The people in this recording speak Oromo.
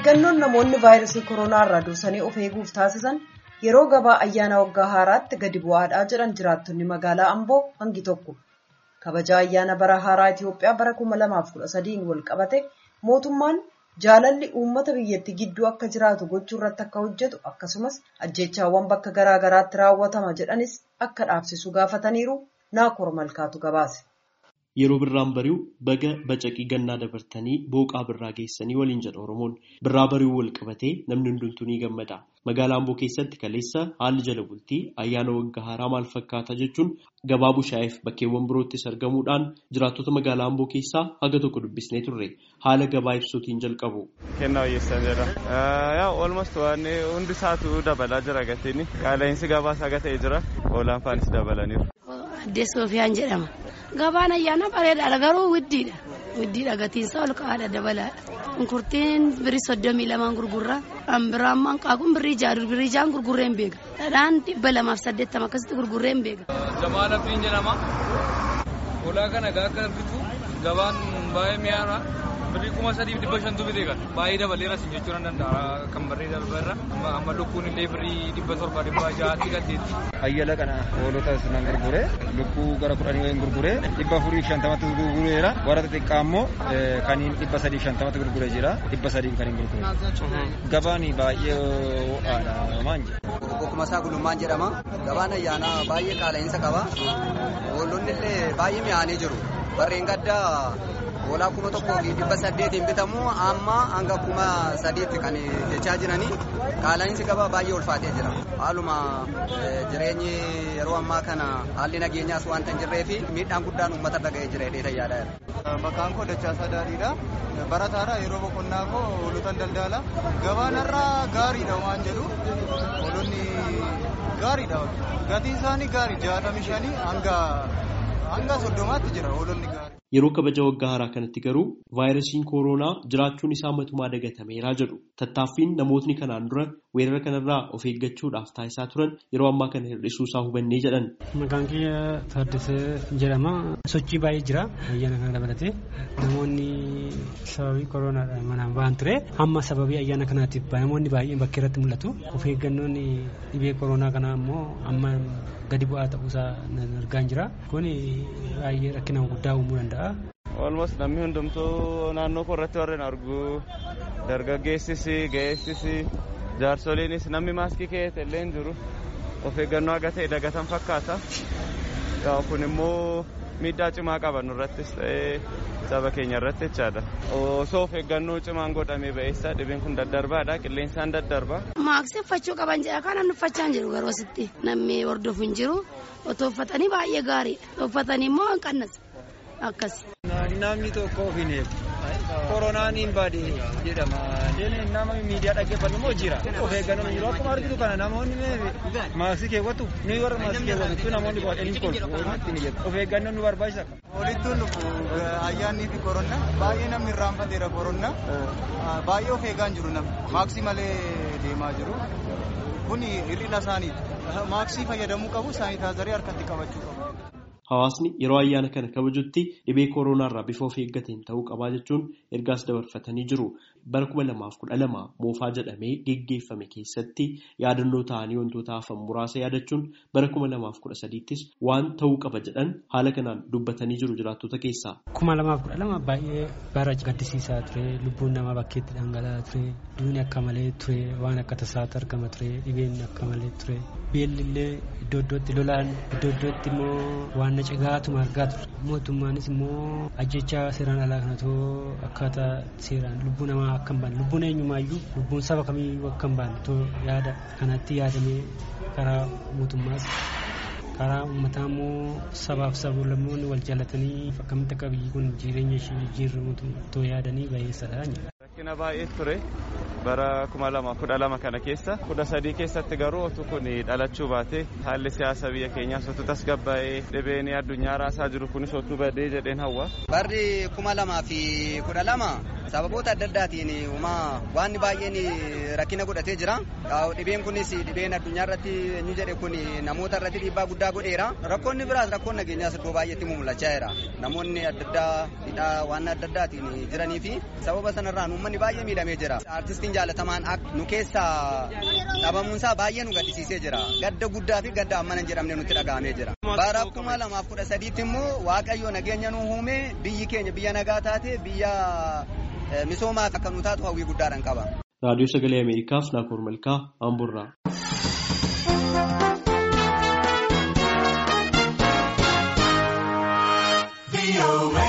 eeggannoon namoonni vaayirasii koronaa irraa dursanii of eeguuf taasisan yeroo gabaa ayyaana waggaa haaraatti gadi bu'aadhaa jedhan jiraattonni magaalaa amboo hangi tokko kabaja ayyaana bara haaraa itiyoophiyaa bara 2013 wal qabate mootummaan jaalalli uummata biyyattii gidduu akka jiraatu gochuu irratti akka hojjetu akkasumas ajjeechaawwan bakka garaa garaatti raawwatama jedhanis akka dhaabsisu gaafataniiru naakoor malkaatu gabaase. Yeroo birraan bari'u baga bacaqii gannaa dabartanii booqaa birraa geessanii waliin jedha Oromoon. Birraa bari'uu wal qabatee namni hundumtuu ni gammada. Magaalaa Amboo keessatti kaleessa haalli jala bultii ayyaana waggaa haaraa maal fakkaata jechuun gabaa bushaa'eef bakkeewwan biroottis argamuudhaan jiraattota magaalaa Amboo keessaa haga tokko dubbisnee turre haala gabaa ibsuutiin jalqabu. Kennaa hojjetan jira. Yaa olmost waan hundi isaatu dabalaa jira gatiin qaala'insi gabaas haga ta'e jira oolaan faanis dabalaniiru. Addee Soofiyaan jedhama. Gabaan ayyaana bareedaadha garuu widdiidha. Widdiidha gatiinsa ol ka'aadha dabalaadha. Shunkurtiin birii soddomii lamaan gurgurra. Ambiraan manqaaquun birrii jaaduu birrii jaan gurgurree hin beeka. Dhadhaan dhibba lamaaf saddeettama akkasitti gurgurree hin beeka. Jamaan abdiin jedhama. Olaa kana gaagga bitu gabaan baay'ee mi'aara. Birrii kuma sadiif dhibba shantu bitee kan baay'ee dabaleera sin jechuu nan danda'a kan barree darbeerra amma lukkuun illee birrii dhibba torba dhibba ja'aatti gaddeetti. Ayyala kana hoolota nan gurgure lukkuu gara kudhanii wayin gurgure dhibba afurii shantamatti gurgureera warra xixiqqaa immoo kaniin dhibba sadii shantamatti gurgure jira dhibba sadii kan hin gurgure. Gabaan baay'ee ho'aadha maan jedha. Bokkuma isaa gulummaan jedhama. Gabaan ayyaanaa baay'ee qaala'insa qaba. Hoolonni illee baay'ee mi'aanii jiru. Barreen gaddaa hoolaa kuma tokkoo fi dhibba saddeetiin bitamu amma hanga kuma sadiitti kan jechaa jiranii qaala'insi gabaa baay'ee ulfaatee jira. Haaluma jireenyi yeroo ammaa kana haalli nageenyaas waanta hin jirree fi miidhaan guddaan uummata irra ga'ee jira jedhee yaada. Maqaan koo Dachaasaa Daadhiidha. Barataadha yeroo boqonnaa koo hoolotan daldala. Gabaan irraa gaariidha waan jedhu hoolonni gaariidha. Gatiin isaanii gaarii jaatamii shanii hanga hanga soddomaatti jira hoolonni gaarii. Yeroo kabaja waggaa haaraa kanatti garuu vaayirasiin kooroonaa jiraachuun isaa matumaa dagatameeraa jedhu tattaaffiin namootni kanaan dura weerara kanarraa of eeggachuudhaaf taasisaa turan yeroo ammaa kana hir'isuu isaa hubannee jedhan. Maqaan kiyya Taaddasee jedhama. Sochii baay'ee jira ayyaana kana dabalatee namoonni sababii kooroonaadhaan manaan ba'an ture amma sababii ayyaana kanaatiif namoonni baay'een bakkee irratti mul'atu of eeggannoon dhibee kooroonaa kanaa immoo amma gadi bu'aa ta'uusaa argaan jira kun baay'ee rakkina guddaa uumuu danda'a. Olmost namni hundumtuu naannoo koo irratti warreen argu dargaggeessis ga'eessis jaarsoliinis namni maaskii keessa illee hin jiru of eeggannoo haga ta'e dagatan fakkaata. Kun immoo miidhaa cimaa qaba nurrattis ta'ee saba keenya irratti jechaadha. Osoo of eeggannoo cimaan godhamee ba'eessa dhibeen kun daddarbaadha qilleensaan daddarba. Maaksii uffachuu qaban jedha kan namni uffachaa hin jiru garuu asitti namni hordofu hin jiru otoo uffatanii baay'ee gaariidha uffatanii immoo hin qannas akkas. Namni tokko of hin eegu. Koronaan hin baade jedhama. Nama miidiyaa dhaggeeffatu immoo jira. Of eeggannoo jiru akkuma argitu kana namoonni maaksii keewwatu ni warra maaksii keewwatu namoonni baay'een kolfu of eeggannoon nu barbaachisa. Walittuun dhufu ayyaannii fi koronna baay'ee namni irraanfateera koronna baay'ee of eegaa hin jiru namni maaksii malee deemaa jiru. Kun hir'ina isaaniiti. Maaksii fayyadamuu qabu saanitaazarii harkatti qabachuu qabu. Hawaasni yeroo ayyaana kana kabajutti dhibee kooronaarraa bifa of eeggateen ta'uu qabaa jechuun ergaas dabarfatanii jiru. Bara kuma lamaaf kudha lama moofaa jedhamee geggeeffame keessatti yaadannoo ta'anii wantoota hafan muraasa yaadachuun bara kuma lamaaf kudha sadiittis waan ta'uu qaba jedhan haala kanaan dubbatanii jiru jiraattota keessaa. Kuma lamaaf kudha lama baay'ee bara gaddisiisaa ture lubbuun namaa bakkeetti dhangala'aa ture duuni akka malee ture waan akka tasaatu argama ture dhibeen akka malee ture beelli illee iddoo iddootti lolaan iddoo iddootti immoo waan nacigaatuma argaa ture mootummaanis immoo ajjechaa seeraan alaa kanatoo akkaataa seeraan lubbuu namaa akka hin baane lubbuun eenyumaayyuu lubbuun saba kamiyyuu akka hin baane too yaada kanatti yaadamee karaa mootummaas karaa uummataa immoo sabaaf sablammoonni wal jaalatanii akkamitti akka biyyi kun jireenya ishee jijjiirramutu too yaadanii baay'eessadha. Rakkina baay'ee ture bara kuma lama kudha lama kana keessa kudha sadii keessatti garuu otu kun dhalachuu baate haalli siyaasa biyya keenyaas otu tasgabbaa'ee dhibeen addunyaa raasaa jiru kunis otu badee jedheen hawwa. Barri kuma lamaa fi kudha lama sababoota adda addaatiin uumaa waan baay'een rakkina godhatee jira. Dhibeen kunis dhibeen addunyaa irratti inni jedhe kun namoota irratti dhiibbaa guddaa godheera. Rakkoonni biraas rakkoon nageenyaas iddoo baay'eetti mul'achaa jira. Namoonni adda addaa hidhaa waan adda addaatiin jiranii fi sababa sanarraan uummanni baay'ee miidhamee jira. Artistiin jaalatamaan nu keessaa dhabamuunsaa baay'ee nu gaddisiisee jira gadda guddaa fi gadda ammana hin jedhamne nutti dhaga'amee jira bara kuma lamaaf kudha sadiitti immoo waaqayyo nageenya nu uume biyyi keenya biyya nagaa taate biyya misoomaa akka nu taatu hawwii guddaadhaan qaba. raadiyoo sagalee ameerikaaf naakoor malkaa amburraa. be away.